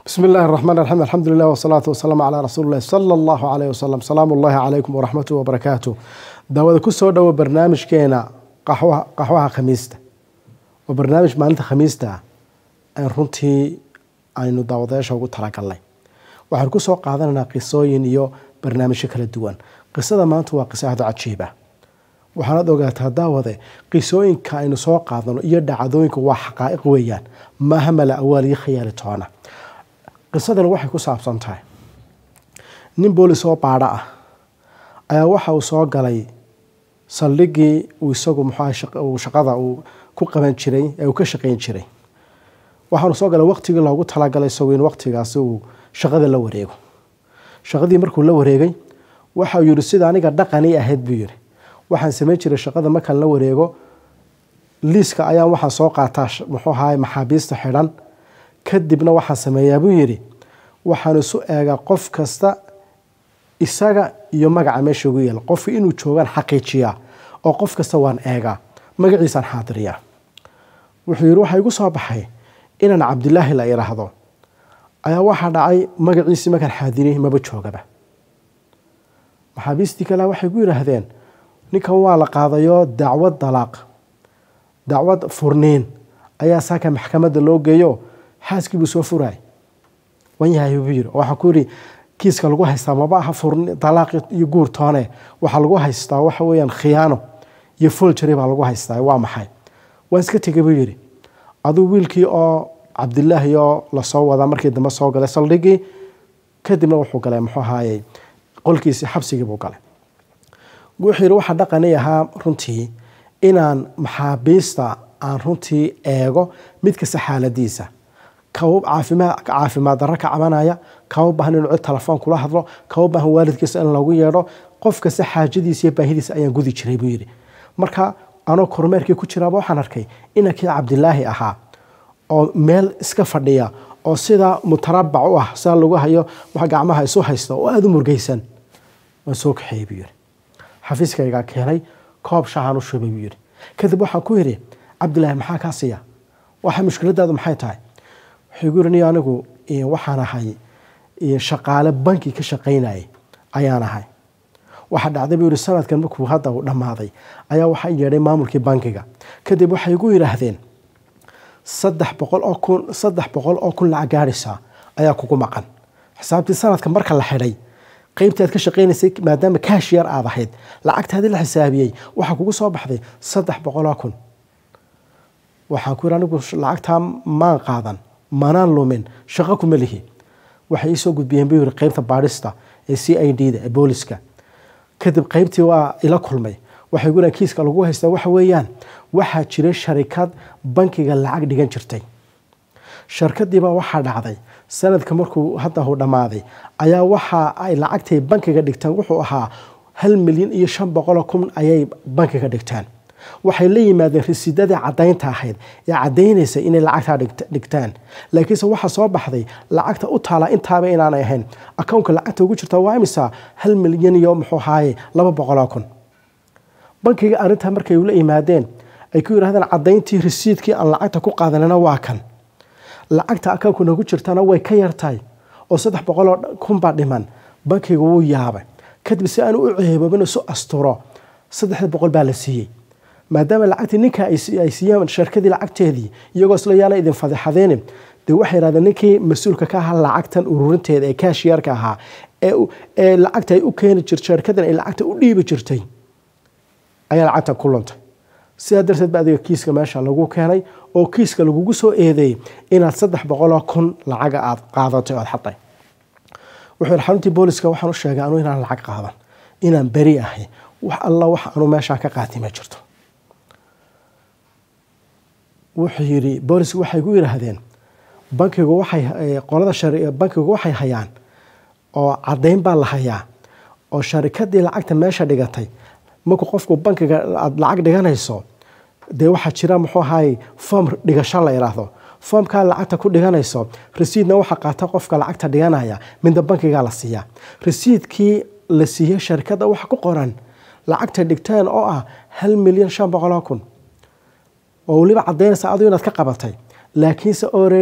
بسم الله الرحمن الرحيم الحمد لله والصلاة والسلام على رسول الله صلى الله عليه وسلم سلام الله عليكم ورحمته وبركاته daawada ku soo dhowo barnaamijkeena qaxwaha qaxwaha khamiista oo barnaamij maalinta khamiista ah aan runtii aynu daawadayaasha ugu talagalnay waxaan ku soo qaadanaynaa qisooyin iyo barnaamijyo kala duwan qisada maanta waa qiso aada cajiib ah waxaanaad ogaataa daawade qisooyinka aynu soo qaadano iyo dhacdooyinku waa xaqaa'iq weeyaan maaha mala awaal iyo khayaali toona qisadan waxay ku saabsan tahay nin boolis oo baadho ah ayaa waxa uu soo galay saldhigii uu isagu muxuu shaqada uu ku qaban jiray ee uu ka shaqayn jiray waxaanu soo galay waqtigii loogu talagalay isagu in waqtigaasi uu shaqada la wareego shaqadii markuu la wareegay waxauu yihi sida aniga dhaqanii ahayd buu yihi waxaan samayn jiray shaqada markaan la wareego liiska ayaan waxaan soo qaataa muxuu ahaay maxaabiista xidhan kadibna waxaan sameeyaa buu yidhi waxaan isu eegaa qof kasta isaga iyo magaca meesha ugu yeela qofka inuu joogaan xaqiijiyaa oo qof kasta waan eegaa magaciisaan xaadiriyaa wuxuu yidhi waxaa igu soo baxay inaan cabdilaahi la idhaahdo ayaa waxaa dhacay magaciisii markaan xaadiriyey maba joogaba maxaabiistii kale waxay ku yidhaahdeen ninkan waa la qaadayoo dacwad dalaaq dacwad furniin ayaa saaka maxkamadda loo geeyo xaaskii buu soo furaay wan yahay buu yidhi waxaa ku yidhi kiiska lagu haystaa maba aha furni dalaaq iyo guur toone waxaa lagu haystaa waxa weeyaan khiyaano iyo foljari baa lagu haystaa waa maxay waan iska tegay buu yidhi aduu wiilkii oo cabdilaahi oo lasoo wadaa markii dambe soo galay saldhigii kadibna wuxuu galay muxuu ahaayey qolkiisii xabsigii buu galay wuxuu yidhi waxaa dhaqani ahaa runtii inaan maxaabiista aan runtii eego mid kasta xaaladiisa kaba caafimaad caafimaad darro ka cabanaya kaba baahan inuu cid telefoon kula hadlo kaba baahan waalidkiisa in lagu yeedho qof kasta xaajadiisa iyo baahidiisa ayaan gudi jiray buu yidhi marka anoo kormeerkii ku jiraaba waxaan arkay inankii cabdilaahi ahaa oo meel iska fadhiya oo sidaa mutarabac u ah sidaa lagu hayo wax gacmaha isu haysta oo aada u murgaysan waan soo kaxeeyey buu yidhi xafiiskaygaa keenay koob shahaan u shubay buu yidhi kadib waxaan ku yidhi cabdilaahi maxaa kaa siiya waxa mushkiladaadu maxay tahay wuxuu gu yidhi ni anigu waxaan ahay shaqaale banki ka shaqaynayay ayaan ahay waxaa dhacday buu yidhi sanadkan markuu hadda uu dhammaaday ayaa waxaa yeedhay maamulkii bankiga kadib waxay igu yidhaahdeen saddex boqol oo kun saddex boqol oo kun lacag gaadhaysaa ayaa kugu maqan xisaabtii sanadka marka la xidhay qaybtii aad ka shaqaynaysay maadaama kaashiyar aad ahayd lacagtaadii la xisaabiyey waxaa kugu soo baxday saddex boqoloo kun waxaan ku yidhi anigu lacagtaa maan qaadan manaan lumin shaqo kuma lihi waxay iisoo gudbiyeen buu yidhi qaybta baadhista ee c i d da ee booliska kadib qaybtii waa ila kulmay waxay gu kiiska lagu haystaa waxa weeyaan waxaa jiray sharikad bankiga lacag dhigan jirtay sharkadiibaa waxaa dhacday sanadka markuu hadda uu dhammaaday ayaa waxa ay lacagtay bankiga dhigtaan wuxuu ahaa hal milyan iyo shan boqoloo kun ayay bankiga dhigtaan waxay la yimaadeen risiidadii cadaynta ahayd ee caddaynaysa inay lacagtaa dhigtaan laakiinse waxaa soo baxday lacagta u taala intaaba inaanay ahayn akownka lacagta ugu jirta waa imisa hal milyan iyo muxuu ahaaye laba boqoloo kun bankiga arrintaa markay ula yimaadeen ay ku yidhahdeen caddayntii risiidkii aan lacagta ku qaadanana waa kan lacagta akownka nagu jirtana way ka yartahay oo saddex boqoloo kunbaa dhiman bankiga wuu yaabay kadib si aan u ceeboobin isu asturo saddexda boqol baa la siiyey maadaama lacagtii ninka ay siiyeen sharkadii lacagteedii iyagoo isla yaana idin fadeexadeen dee waxay yidhahdeen ninkii mas-uulka ka ahaa lacagtan ururinteeda ee kaashiyarka ahaa ee lacagta ay u keeni jirta sharkadan ay lacagta u dhiibi jirtay ayaa lacagtan ku luntay sidaa darteed ba adiga kiiska meesha lagu keenay oo kiiska lagugu soo eedeeyey inaad saddex boqoloo kun lacaga aad qaadatay oad xaday wuxuu yidhi xaruntii booliska waxaan u sheegay anuu inaan lacag qaadan inaan beri ahay wax alla wax anuu meeshaa ka qaatay ma jirto wuxuu yidhi boolisku waxay ku yidhaahdeen bankigu waxay qolada bankigu waxay hayaan oo caddayn baa la hayaa oo sharikadii lacagta meesha dhigatay markuu qofku bankiga aad lacag dhiganayso dee waxaa jira muxuu ahaay foom dhigasho la idhaahdo foomkaa lacagta ku dhiganayso rasiidna waxaa qaata qofka lacagta dhiganaya midna bankigaa la siiyaa rasiidkii la siiyey sharikadda waxa ku qoran lacagta dhigteen oo ah hal milyan shan boqoloo kun oo weliba caddaynaysa adu inaad ka qabatay laakiinse already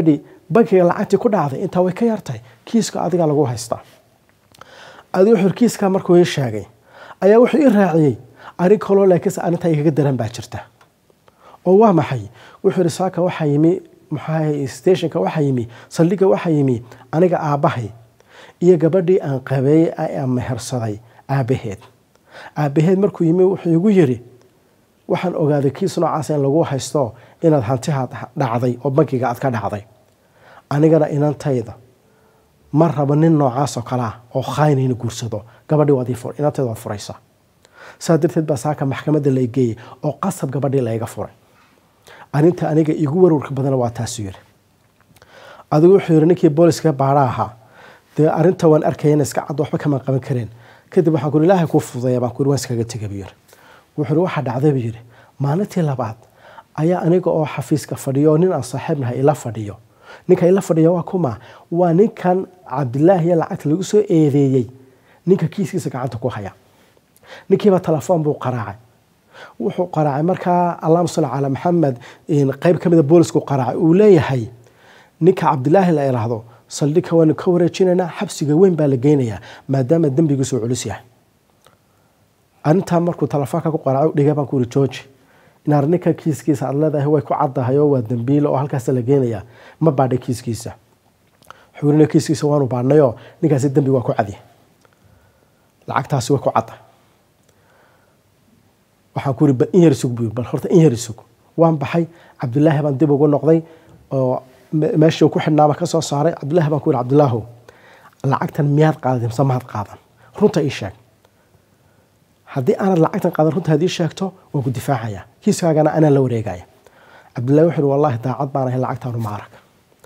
bankiga lacagtii ku dhacday intaa way ka yartahay kiiska adiga lagu haystaa adi wuxuu kiiskaa markuu ii sheegay ayaa wuxuu ii raaciyey arrin kaloo laakiinse arrintaa igaga daran baa jirta oo waa maxay wuxuu yihi saaka waxaa yimi maxaa stationka waxaa yimi saldhigga waxaa yimi aniga aabbahay iyo gabadhii aan qabeeyey aan mehersaday aabbaheed aabbaheed markuu yimi wuxuu igu yidhi waxaan ogaaday kiis noocaas in lagu haysto inaad hantihaad dhacday oo bankiga aad ka dhacday anigana inantayda ma rabo nin noocaasoo kale ah oo khaynayna guursado gabadhii inantayda waad furaysaa saa darteed baa saaka maxkamadda la geeyey oo qasab gabadhii layga furay arrinta aniga igu warwarka badana waa taasuu yidhi adigu wuxuu yidhi ninkii booliska baadha ahaa dee arrinta waan arkayana iska cad waxba kamaan qaban kareen kadib waxaan kuri ilaahay kuu fududeeya baan kuri waan iskaga tegay buu yidhi wuxuu yidhi waxaa dhacday buu yidhi maalintii labaad ayaa aniga oo xafiiska fadhiyo oo nin aan saaxiibnahay ila fadhiyo ninka ila fadhiya waa kuma waa ninkan cabdilaahiya lacagta lagu soo eedeeyey ninka kiiskiisa gacanta ku haya ninkiiba telefoon buu qaraacay wuxuu qaraacay markaa allahuma salli calaa maxamed qeyb ka mida boolisku qaraacay uu leeyahay ninka cabdilaahi la iraahdo saldhigka waanu ka wareejinaynaa xabsiga weyn baa la geynayaa maadaama dembigiisu culus yahay arrintaa markuu telefoonka ku qaraaco dhiga baan ku uri georgi inaar ninka kiiskiisa aad leedahay way ku caddahay oo waa dembiile oo halkaas la geenayaa ma baadhay kiiskiisa xuurina kiiskiisa waanu baadhnayoo ninkaasi dembi waa ku cadiya lacagtaasi way ku cadda waxaan ku uri bal in yar isug buu bal horta in yar isug waan baxay cabdilaahi baan dib ugu noqday oo meeshii ku xidhnaaba ka soo saaray cabdilaahi baan ku uri cabdilaahow lacagtan miyaad qaaday mise maad qaadan runta ii sheeg haddii aanad lacagtan qaadan runta haddii sheegto waan ku difaacaya kiiskaagana anaa la wareegaya cabdillahi wuxuu uri wallahi daacad baan ahay lacagtaanu ma arag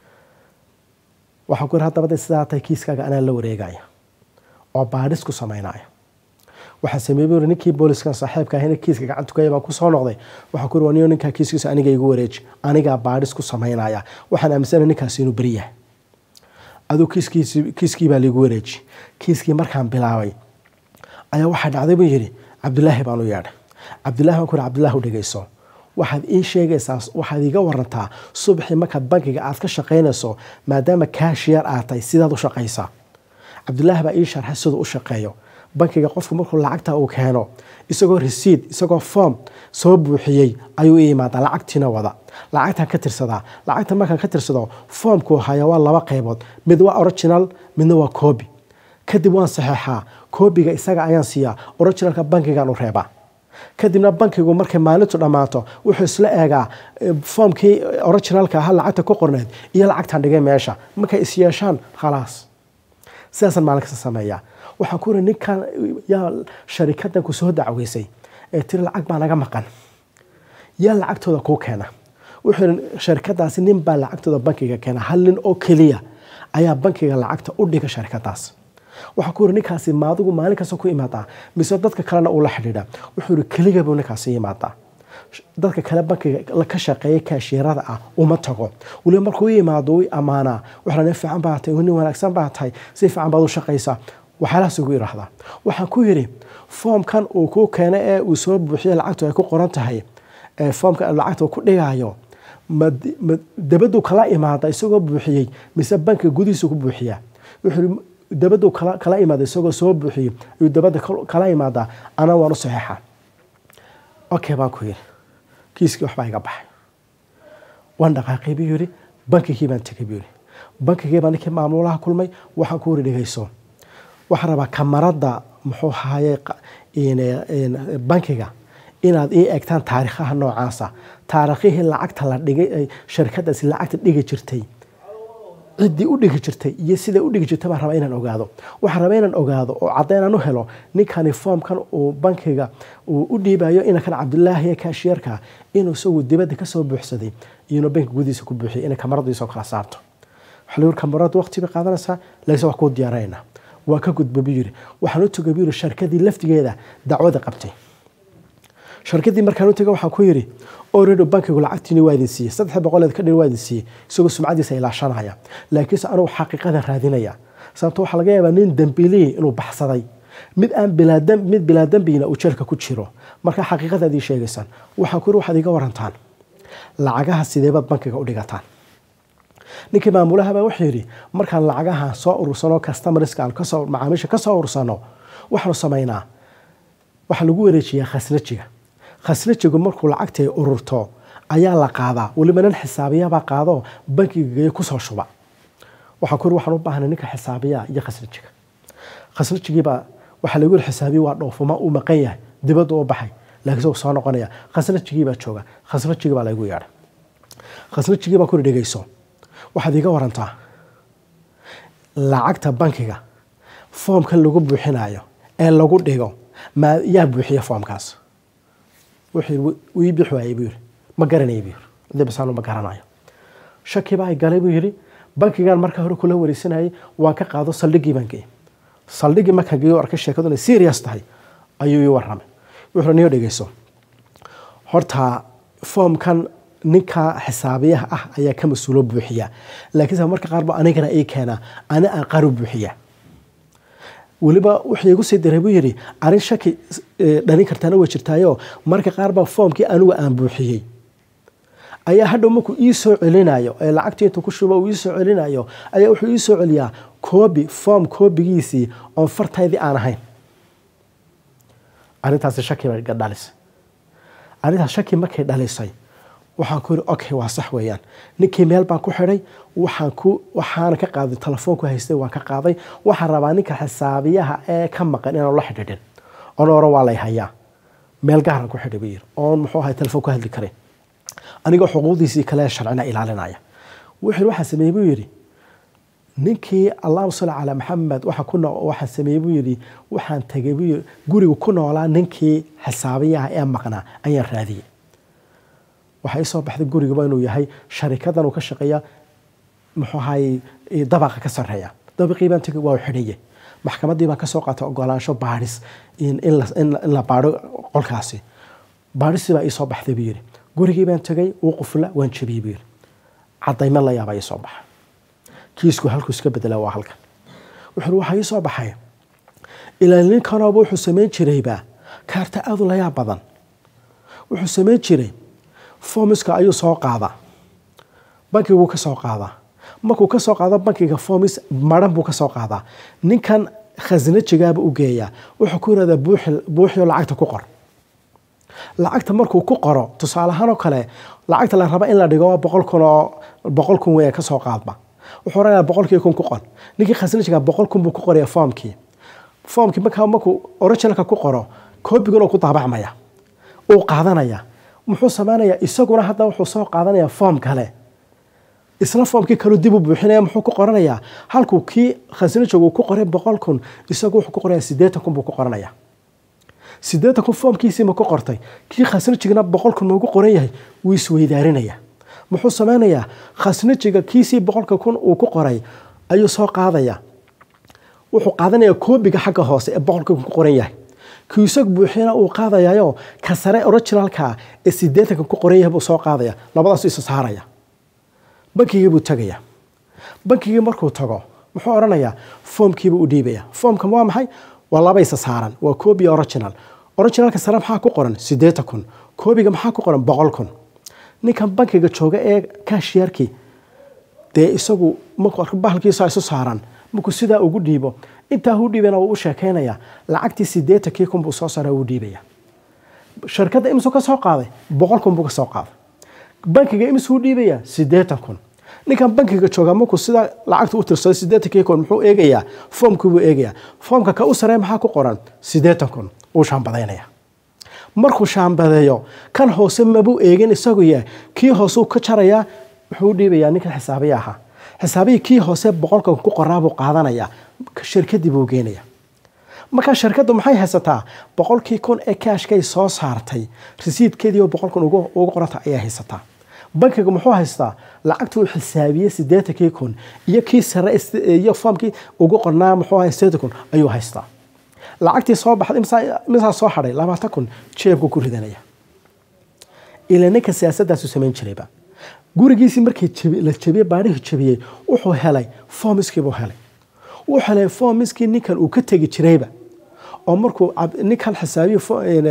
waxaan ku iri haddaba de sidaa tahay kiiskaaga anaa la wareegaya oo baadhis ku samaynaya waxaa sameeyey buu ninkii booliskan saaxiibka ahina kiiska gacanta kaya baan kusoo noqday waxaa ku iri waa niyo ninkaa kiiskiisa aniga igu wareeji anigaa baadhis ku samaynaya waxaan aaminsanahay ninkaasi inuu beri yahay aduu kiiskiisi kiiskii baa liigu wareeji kiiskii markaan bilaabay ayaa waxaa dhacday buu yidhi cabdilaahi baan u yeedhay cabdillahi baan ku iri cabdillahi u dhegeyso waxaad ii sheegaysaa waxaad iiga warantaa subaxii markaad bankiga aad ka shaqaynayso maadaama kaashiyar aad tahay sidaad u shaqaysaa cabdilaahi baa ii sharxay siduu u shaqeeyo bankiga qofku markuu lacagta uu keeno isagoo resiid isagoo form soo buuxiyey ayuu i imaadaa lacagtiina wada lacagtaan ka tirsadaa lacagta markaan ka tirsado foomkuu haya waa laba qaybood mid waa original midna waa coobi kadib waan saxeexaa koobiga isaga ayaan siiyaa originalka bankigaan u reebaa kadibna bankigu markay maalintu dhammaato wuxuu isla eegaa foomkii originalka ahaa lacagta ku qorneed iyo lacagtaan dhigay meesha markay is yeeshaan khalaas sidaasaan maalin kasta sameeyaa waxaan ku iri ninkan yaa sharikadan ku soo dacweysay ee tiri lacag baa naga maqan yaa lacagtooda kuu keena wuxuu yidhi sharikadaasi nin baa lacagtooda bankiga keena hal nin oo keliya ayaa bankiga lacagta u dhiga sharikadaas waxaa ku yiri ninkaasi maadigu maalin kasta ku imaadaa mise dadka kalena uu la xidhiidha wuxuu yiri keliga buu ninkaasi imaadaa dadka kale bankiga ka shaqeeya kaashiirada ah uma tago weliba markuu i imaado u ammaanaa waxaa nin fiican baa tahay nin wanaagsan baa tahay si fiican baad u shaqaysaa waxyaalahaas ugu idhaahdaa waxaan ku yidhi foomkan uu kuu keena ee uu soo buuxiya lacagtu ay ku qoran tahay foomka lacagta ku dhigaayo dabaduu kala imaada isagoo buuxiyey mise bankiga gudihiisa ku buuxiyaa wuxuu dabaduu kala imaada isagoo soo buuxiyey ayuu dabada kala imaadaa ana waan u saxeexaa okay baan ku yidhi kiiskii waxbaa iga baxay waan dhaqaaqay buu yidhi bankigii baan tegay buu yidhi bankigii baa ninkii maamulaha kulmay waxaan ku yidhi dhegeyso waxaan rabaa kamarada muxuu haye bankiga inaad ii eegtaan taariikhaha noocaasa taariikhihii lacagta la dhigay sharikadaasi lacagta dhigi jirtay ciddii u dhigi jirtay iyo siday u dhigi jirtay baan rabaa inaan ogaado waxaan rabaa inaan ogaado oo caddaynaan u helo ninkani foomkan uu bankiga uu u dhiibayo inankan cabdilaahi kaashiyarka inuu isagu dibadda kasoo buuxsaday iyona bankiga gudihiisa ku buuxiyay inay kamaradiisoo kala saarto waxaa la kamarada waqti bay qaadanaysaa laakiin waa kuu diyaarayna waa ka gudba buu yiri waxaan u tugay buu yiri sharkadii laftigeeda dacwada qabtay sharkadii markaan u tagay waxaan ku yiri already bankigu lacagtiini waa idin siiyey saddex boqoleed ka dhin waa idin siiyey isagoo sumcadiisa ilaashanaya laakiinse anugu xaqiiqada raadinaya sababto waxaa laga yaabaa nin dambiiliyi inuu baxsaday mid aan mid bilaa dambina uu jeelka ku jiro marka xaqiiqada ad ii sheegaysaan waxaan ku yiri waxaad iga warantaan lacagaha sideebaad bankiga u dhigataan ninkii maamulahabaa wuxuu yidhi markaan lacagaha soo urursano customarska aan kasoo macaamiisha ka soo urursano waxaanu samaynaa waxaa lagu wareejiyaa khasnajiga khasnajigu markuu lacagtay ururto ayaa la qaadaa weliba nin xisaabiyabaa qaado bankiga geeyo kusoo shuba waxaan ku yiri waxaan u baahnay ninka xisaabiyaha iyo khasnajiga khasnajigiibaa waxaa lagu yiri xisaabiya waa dhoofuma uu maqan yahay dibadda u baxay laakiin soo soo noqonaya khasnajigiibaa jooga khasnajigii baa laygu yeedhay khasnajigii baa kuri dhegeyso waxaad iiga warantaa lacagta bankiga foomkan lagu buuxinayo ee lagu dhigo ma yaa buuxiya foomkaas wuxuu ii bixi waayey buu yiri ma garanaya buu yiri dibisaanu ma garanayo shaki baa galay buu yiri bankigan marka hore kula wareysanayay waan ka qaado saldhigii baan geeyey saldhigii markaan geeyo arkay sheekadu inay serious tahay ayuu ii warramay wuxuu niyo dhegeyso horta foomkan ninka xisaabiyaha ah ayaa ka mas-uulo buuxiya laakiinse marka qaarba anigana ii keenaa ani aan qaar u buuxiya weliba wuxuu igu sii diray buu yidhi arrin shaki dhalin kartaana way jirtaayo marka qaarba foomkii anigu aan buuxiyey ayaa hadhow markuu ii soo celinayo ee lacagtii intuu ku shubo uu ii soo celinayo ayaa wuxuu ii soo celiyaa koobi foom koobigiisii oon fartaydii aan ahayn arrintaasi shaki bay dhalisay arrintaas shaki markay dhalisay waxaan ku yidhi okay waa sax weeyaan ninkii meel baan ku xidhay waxaan ku waxaana ka qaaday telefoonku haystay waan ka qaaday waxaan rabaa ninka xisaabiyaha ee ka maqan inaan la xidhiidhin oon oran waa lay hayaa meel gaaran ku xidhay buu yidhi oon muxuu ahay telefoon ku hadli karin anigoo xuquuqdiisii kale sharcina ilaalinaya wuxuu waxaan sameeyey buu yidhi ninkii allahuma salli calaa maxamed waxa ku waxaan sameeyey buu yidhi waxaan tegay buu yidhi guriga ku noolaa ninkii xisaabiyaha ee maqnaa ayaan raadiyey waxaa ii soo baxday gurigaba inuu yahay sharikadan uu ka shaqeeya muxuu ahay dabaqa ka sarreeya dabaqii baan tegay waa xidhaye maxkamaddii baan kasoo qaatay ogolaansho baadhis in la baadho qolkaasi baadhisii baa ii soo baxday buu yidhi gurigii baan tegay uu qufla waan jabiyey buu yidhi cadayma la yaabaa ii soo baxa kiisku halkuu iska bedela waa halkan wuxuu waxaa ii soo baxay ilaa ninkanooba wuxuu samayn jirayba kaarta aadu la yaab badan wuxuu samayn jiray fomiska ayuu soo qaadaa bankiguu ka soo qaadaa markuu ka soo qaado bankiga fomis maran buu ka soo qaadaa ninkan khasnajigaaba u geeyaa wuxuu ku yirahdaa buuxiyo lacagta ku qor lacagta markuu ku qoro tusaale ahaan oo kale lacagta la raba in la dhigo boqol kun oo boqol kun wey kasoo qaadba wuxuu oranayaa boqolkii kun ku qor ninkii khasnajiga boqol kun buu ku qoraya foomkii foomkii markaa markuu originalka ku qoro koobiguna ku daabacmaya uu qaadanaya muxuu samaynayaa isaguna hadda wuxuu soo qaadanayaa foom kale isla foomkii kaleu dib u buuxinaya muxuu ku qoranayaa halkuu kii khasnajigu uu ku qoray boqol kun isagu wuxuu ku qoraya siddeetan kun buu ku qoranaya siddeetan kun foomkiisii ma ku qortay kii khasnajigna boqol kun maugu qoran yahay wuu isweydaarinaya muxuu samaynayaa khasnajiga kiisii boqolka kun uu ku qoray ayuu soo qaadaya wuxuu qaadanayaa koobiga xagga hoose ee boqolka kun ku qoran yahay kii isag buuxina uu qaadayayo ka sare originalka ee siddeetanka ku qoran yahay buu soo qaadaya labadaasu isa saaraya bankigii buu tegaya bankigii markuu tago muxuu odhanayaa foomkiibuu u dhiibaya foomkan waa maxay waa laba isa saaran waa koobi original originalka sare maxaa ku qoran siddeetan kun koobiga maxaa ku qoran boqol kun ninkan bankiga jooga ee kashiyarkii dee isagu markuu arko bahalkiisa isu saaran markuu sidaa ugu dhiibo intaa u dhiibana wuu u sheekaynaya lacagtii siddeetankii kun buu soo saara uu dhiibaya shirkadda imsuu ka soo qaaday boqol kun buu ka soo qaaday bankiga imsuu dhiibaya siddeetan kun ninkan bankiga jooga markuu sidaa lacagta u tirsaday siddeetankii kun muxuu eegayaa foomkii buu eegayaa foomka ka u saree maxaa ku qoran siddeetan kun wuu shaambadaynaya markuu shaambadeeyo kan hoose mabuu eegin isagu yahay kii hooseu ka jarayaa wuxuu u dhiibayaa ninkan xisaabiya ahaa xisaabihii kii hoose boqolka ku qoraabuu qaadanayaa shirkadii buu geenaya markaa shirkaddu maxay haysataa boqolkii kun ee kaashkay soo saartay risiidkeedii oo boqol kun ugu qoranta ayaa haysataa bankiga muxuu haystaa lacagtuu xisaabiyey siddeetankii kun iyo kii sare iyo foomkii ugu qornaa muxuu ahay siddeetan kun ayuu haystaa lacagtii soo baxday misaa soo hadhay labaatan kun jeebku ku ridanaya ilaa ninka siyaasadaasu samayn jirayba gurigiisii markii la jabiyey baadhihii jabiyey wuxuu helay foomiskiibuu helay wuxuu helay foomiskii ninkan uu ka tegi jirayba oo markuu ninkan xisaabiyo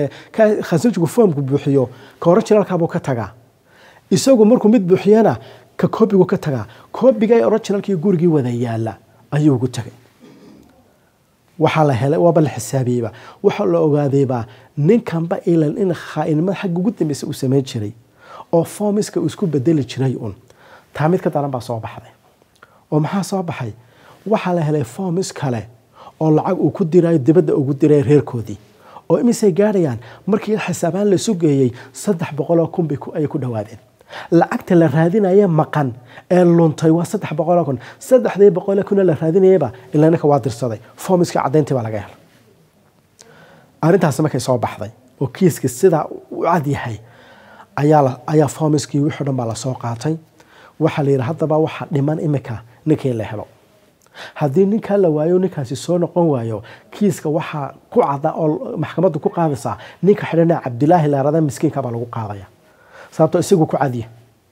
khasnajigu foomku buuxiyo ka originalkaabuu ka tagaa isagu markuu mid buuxiyana ka koobigu ka tagaa koobiga ee originalkii gurigii wada yaala ayuu ugu tagay waxaa la helay waaba la xisaabiyeyba waxaa la ogaadayba ninkanba ilan in khaainimada xagga ugu dambeysa uu sameyn jiray oo formiska uu isku bedeli jiray un taa mid ka daran baa soo baxday oo maxaa soo baxay waxaa la helay formis kale oo lacag uu ku dirayo dibadda ugu diray reerkoodii oo imisay gaadhayaan markii xisaabaan la isu geeyey saddex boqoloo kun bay ayay ku dhowaadeen lacagta la raadinaya maqan ee luntay waa saddex boqoloo kun saddexdii boqoloo kuna la raadinayaba ilaa ninka waa dirsaday formiska caddayntii baa laga helay arrintaasi markay soo baxday oo kiiska sidaa u cad yahay ayaa ayaa formiskii wixii dhan baa lasoo qaatay waxaa la yidhi haddaba waxaa dhiman imika ninkii la helo haddii ninkaa la waayo ninkaasi soo noqon waayo kiiska waxaa ku cada oo maxkamaddu ku qaadaysaa ninka xidhana cabdilaahi laarada miskiinka baa lagu qaadaya sababtoo isagu ku cadya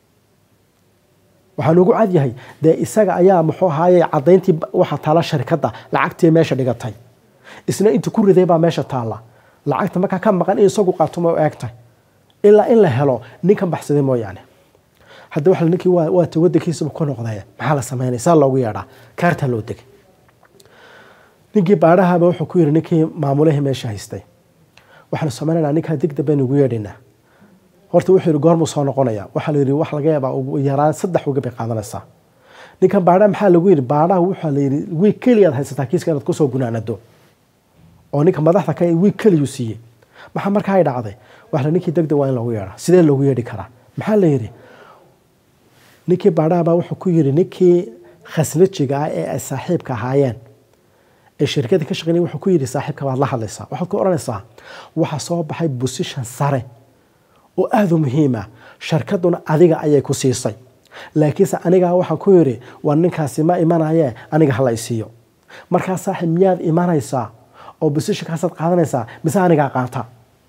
waxaan ugu cadyahay dee isaga ayaa muxuu ahaaye cadayntii waxa taala sharikadda lacagtii meesha dhigatay isna inta ku riday baa meesha taalla lacagta markaa ka maqan in isagu qaato ma eegtay ilaa in la helo ninkan baxsaday mooyaane hadda waxa ninkii waa ta wadankiisaba ku noqdee maxaa la sameynaya saa loogu yeedhaa kaartaa loo degay ninkii baadhahaba wuxuu ku yidhi ninkii maamulihii meesha haystay waxaanu sameynaynaa ninkaa degdeg baynu ugu yeedhaynaa horta wuxuu yidhi goormuu soo noqonaya waxaa la yidhi wax laga yaabaa ugu yaraan saddex wiga bay qaadanaysaa ninkan baadhaha maxaa lagu yidhi baadhaha waxaa la yidhi wiig keliyaad haysataa kiiska inaad kusoo gunaanado oo ninka madaxda ka wiig keliyuu siiyey maxaa markaa ay dhacday waxa ninkii degdeg waa in loogu yeedhaa sidee loogu yeedhi karaa maxaa la yidhi ninkii baadhahabaa wuxuu ku yidhi ninkii khasnajiga ah ee ay saaxiibka ahaayeen ee shirkada ka shaqeynaya wuxuu ku yidhi saaxiibka baad la hadlaysaa waxaad ku odhanaysaa waxaa soo baxay bosishan sare oo aada u muhiima sharkaduna adiga ayay ku siisay laakiinse anigaa waxaan ku yidhi waa ninkaasi ma imanayee aniga hala isiiyo markaa saaxiib miyaad imanaysaa oo bosishankaasaad qaadanaysaa mise anigaa qaata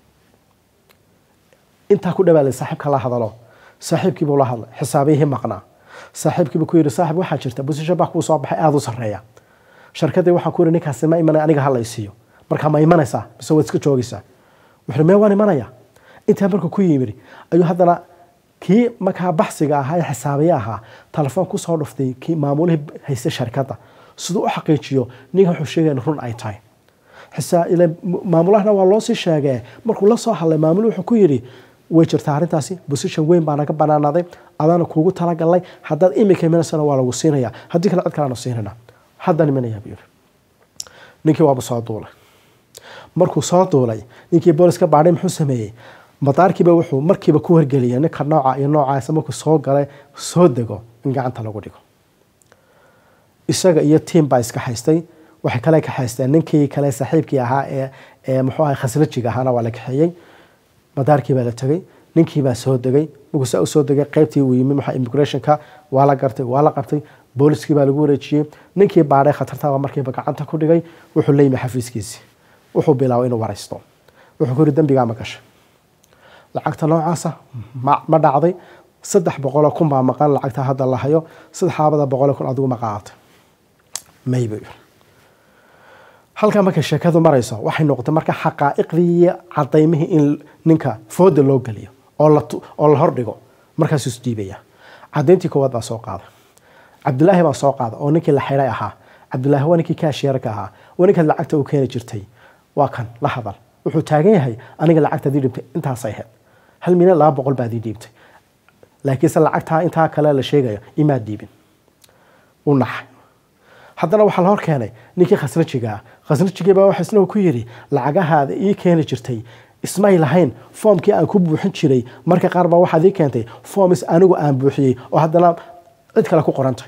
intaa ku dhawaalay saaxiibka la hadalo saaxiibkiibuu la hadlay xisaabiyihii maqnaa saaxiibkiibu ku yidhi saaxib waxaa jirta bosishan baa kuu soo baxay aada u sarreeya sharkadii waxaan ku yidhi ninkaasi ma imanaya aniga hala isiiyo markaa ma imanaysaa mise waad iska joogaysaa wuxuu mee waan imanaya intaa markuu ku yimid ayuu haddana kii markaa baxsiga ahaa ee xisaabiye ahaa telefoon kusoo dhuftay kii maamulihii haysta sharkadda siduu u xaqiijiyo ninka wuxuu sheegaya in run ay tahay maamulahana waa loo sii sheegee markuu la soo hadlay maamul wuxuu ku yidhi way jirtaa arrintaasi bosishan weyn baa naga banaanaaday adaana kuugu talagalnay haddaad imika imanaysan waa lagu siinaya haddii kale cid kaleanu siinayna haddaan imanaya buu yidhi ninkii waaba soo duulay markuu soo duulay ninkii booliska baadhay muxuu sameeyey madaarkiiba wuxuu markiiba ku wargeliyay ninka nooca iyo noocaasa markuu soo galay soo dego in gacanta lagu dhigo isaga iyo tiim baa iska haystay waxay kale ka haysteen ninkii kale saaxiibkii ahaa ee ee muxuu ahay khaslajiga ahaana waa la kaxeeyey madaarkii baa la tegey ninkii baa soo degay markuu saa usoo degay qaybtii uu yimi maxaa immigrationka waa la gartay waa la qabtay booliskii baa lagu wareejiyey ninkii baadhay khatartaba markiiba gacanta ku dhigay wuxuu la yimi xafiiskiisii wuxuu bilaabay inuu waraysto wuxuu ku yidhi dembigaa ma gashay lacagta noocaasa ma dhacday saddex boqoloo kun baa maqan lacagta hadda la hayo saddexaabada boqoloo kun adigu ma qaadatay may buu yidhi halkaa markay sheekadu marayso waxay noqotay marka xaqaa'iqdii iyo cadaymihii in ninka fooda loo geliyo oo la hordhigo markaasuu isdiibaya cadayntii koowaad baa soo qaada cabdilaahi baa soo qaada oo ninkii la xidhay ahaa cabdilaahi waa ninkii kaashiyeerka ahaa waa ninkaad lacagta u keeni jirtay waa kan la hadal wuxuu taagan yahay aniga lacagtaad ii dhibtay intaasay ahayd hal milyan laba boqol baad ii dhiibtay laakiinse lacagtaa intaa kale la sheegayo imaad dhiibin u naxay haddana waxaa la hor keenay ninkii khasnajigaa khasnajigiibaa waxa isna ku yidhi lacagahaada ii keeni jirtay ismay lahayn foomkii aan ku buuxin jiray marka qaar baa waxaad ii keentay foomis anigu aan buuxiyey oo haddana cid kale ku qorantay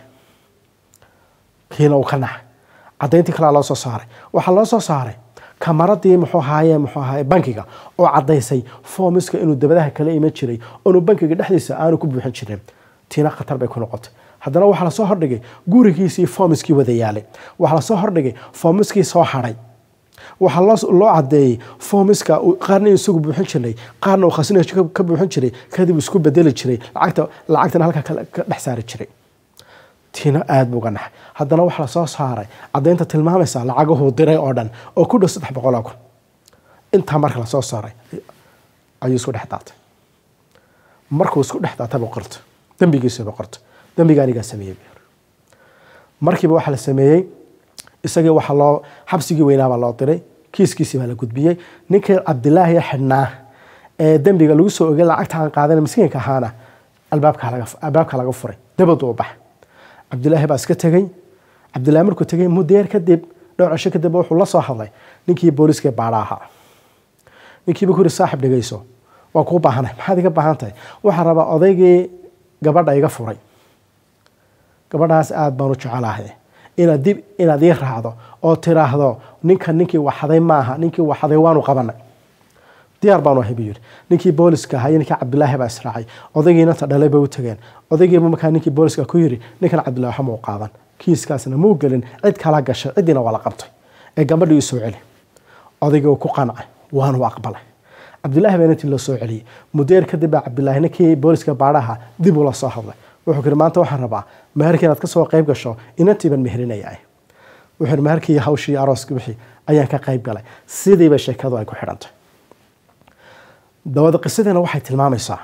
kiina uu ka naxay cadayntii kalea loo soo saaray waxaa loo soo saaray kamaradii muxuu ahaaye muxuu ahaaye bankiga oo caddaysay foomiska inuu dabadaha kala iman jiray oonu bankiga dhexdiisa aanu ku buuxin jirin tiina khatar bay ku noqotay haddana waxaa lasoo hordhigay gurigiisii foomiskii wada yaalay waxaa lasoo hordhigay foomiskii soo hadhay waxaa loo cadeeyey foomiska qaarna in isagu buuxin jiray qaarna uu khasnaj ka buuxin jiray kadib isku bedeli jiray lacagta lacagtana halkaa ka dhex saari jiray tiina aada buu uga naxay haddana waxaa lasoo saaray caddaynta tilmaamaysa lacagahuu diray oo dhan oo ku dhow saddex boqoloo kun intaa marka lasoo saaray ayuu isku dhex daatay markuu isku dhex daatay buu qortay dembigiisii buu qortay dembiga anigaa sameeyey buu yiri markiiba waxaa la sameeyey isagii waxaa loo xabsigii weynaabaa loo diray kiiskiisii baa la gudbiyey ninkii cabdilaahi xidhnaa ee dembiga lagu soo ogay lacagta aan qaadana miskiinka ahaana albaabka laga furay dabadu u baxay cabdilaahi baa iska tegey cabdilaahi markuu tegey mudeer kadib dhowr cisho kadib wuxuu la soo hadlay ninkii booliiska baadha ahaa ninkiiba ku yiri saaxib dhegeyso waa kuu baahanay maxaad iga baahan tahay waxaan rabaa odaygii gabadha iga furay gabadhaas aada baan u jecelahay inaad dib inaad ii raacdo oo tiraahdo ninkan ninkii waxaday maaha ninkii waxaday waanu qabanay diyaar baanu ahay buu yidhi ninkii booliska ahaa iyo ninkii cabdilaahi baa israacay odaygiina ta dhalay bay u tageen odaygiiba markaa ninkii booliska ku yidhi ninkan cabdillahi waxa muu qaadan kiiskaasna muu gelin cid kala gashay ciddiina waa la qabtay ee gabadhii u soo celi odaygii uu ku qancay waanu aqbalay cabdilaahi baa intii loo soo celiyey mudeer kadib baa cabdilaahi ninkii booliska baadhaha dib ula soo hadlay wuxuu yidhi maanta waxaan rabaa meherkii inaad ka soo qayb gasho inantiiban meherinayaa wuxuu yidhi meherkii hawshii arooskii wixii ayaan ka qayb galay sidiiba sheekadu ay ku xidhantay dawada qisadiina waxay tilmaamaysaa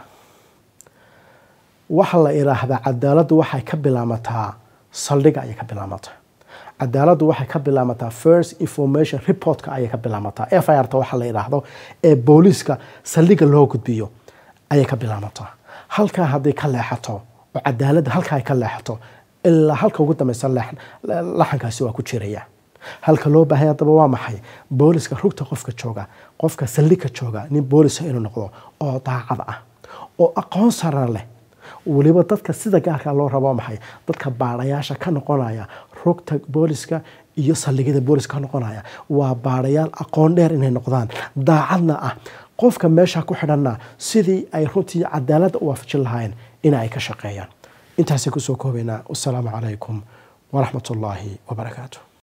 waxa la idhaahdaa cadaaladdu waxay ka bilaamataa saldhiga ayay ka bilaamataa cadaaladdu waxay ka bilaamataa first information reportka ayay ka bilaamataa f i r ta waxa la idhaahdo ee booliiska saldhiga loo gudbiyo ayay ka bilaamataa halkaa hadday ka leexato oo cadaaladda halkaa ay ka leexato ilaa halka ugu dambeysa laxankaasi waa ku jiraya halka loo baahaya haddaba waa maxay booliska rugta qofka jooga qofka saldhigka jooga nin boolisa inuu noqdo oo daacad ah oo aqoon saran leh weliba dadka sida gaarka loo rabo maxay dadka baadhayaasha ka noqonaya rugta booliska iyo saldhigyada booliska ka noqonaya waa baadhayaal aqoon dheer inay noqdaan daacadna ah qofka meesha ku xidhanna sidii ay runtii cadaaladda u waafajin lahayn in ay ka shaqeeyaan intaasay kusoo koobaynaa wasalaamu calaykum waraxmat ullaahi wabarakaatu